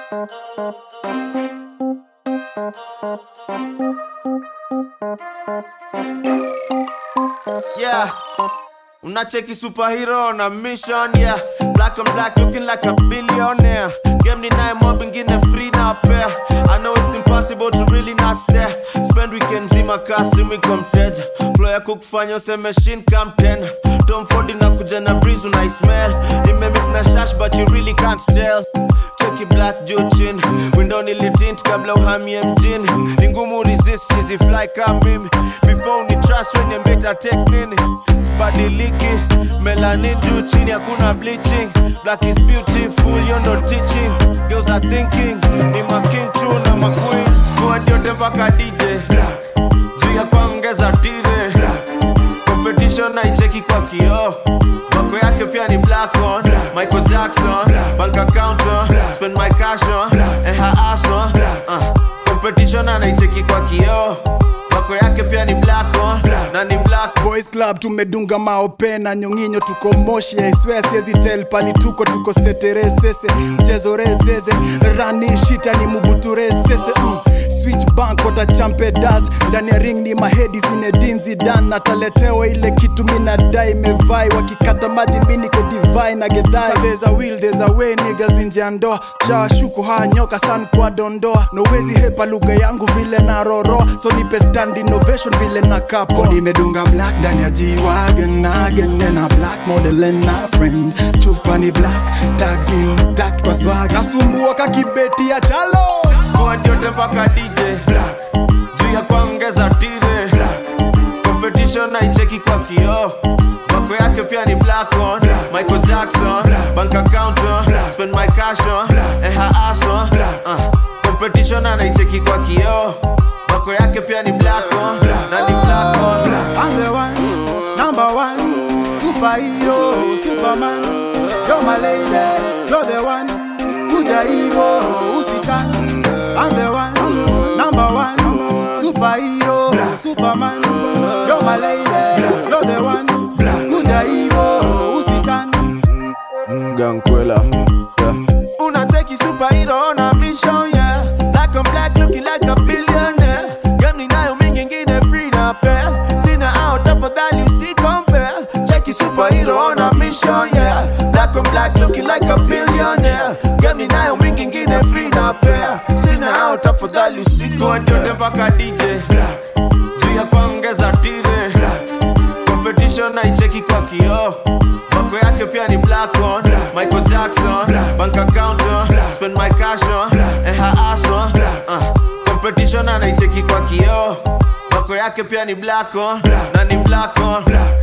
Yeah. Unacheki superhero na mission yeah Black and black looking like a billionaire Game ni naye mob ingine free na pair I know it's impossible to really not stare Spend weekend zima kasi mwiko mteja Flow ya kukufanya useme shin come ten Tom Ford inakuja na breeze unaismell Imemix na shash but you really can't tell Cheki black juu chini Window nilitint kabla uhamie mjini Ni ngumu resist chizi fly kama mimi Before ni trust when you better take nini Sibadiliki Melanin juu chini hakuna bleaching Black is beautiful you no teaching Girls are thinking Ni ma king tu na ma queen Squad yote mpaka DJ Black Juu ya kuongeza tire Black Competition naicheki kwa kioo Wako yake pia ni black on Michael Jackson Bank account on Spend my cash on And her ass on uh, Competition anaicheki kwa kioo Wako yake pia ni black on Na ni black Boys Club tumedunga maope na nyonginyo tuko moshi I swear siezi tell pali tuko tuko seteresese mchezo rezeze rani shita ni mubuturesese mm. Switch bank wata champe das ndani ya ring ni mahedi zinedinzi dan nataletewa ile kitu minadai mevai wakikata maji mi niko divai na gedhai there's a will there's a way niggas nje ya ndoa shawashuku haya nyoka san kwa dondoa nowezi hepa lugha yangu vile na roro so nipe stand innovation vile na kapo nimedunga black ndani ya G-Wagon again na black model and na friend chupa ni black tags intact kwa swag nasumbua kakibeti ya chalo Squad yote mpaka DJ Black Juu ya kuongeza tire Black Competition naicheki kwa kioo Wako yake pia ni black on Michael Jackson Bank account on Spend my cash on And her ass on uh, Competition anaicheki kwa kioo Wako yake pia ni black on Na ni black on I'm the one, number one, superhero, superman. You're my lady, you're the one. Kuja hivo usitani. I'm the one, number one, superhero, superman. You're my lady, you're the one. Kuja hivo usitani. Gankwela yeah. Unacheki superhero on a mission yeah Black on black looking like a billionaire Gani nayo mingi ingine free na pair Sina out tafadhali usi compare Cheki superhero on a mission yeah Black on black looking like a billionaire Gani nayo mingi ingine free na pair Sina out tafadhali usi Squad yote mpaka DJ Black Juu ya kuongeza tire Black competition naicheki kwa kioo wako yake pia ni black on michael jackson bank account on spend my cash on and her ass on uh, competition anaicheki kwa kioo wako yake pia ni black on na ni black on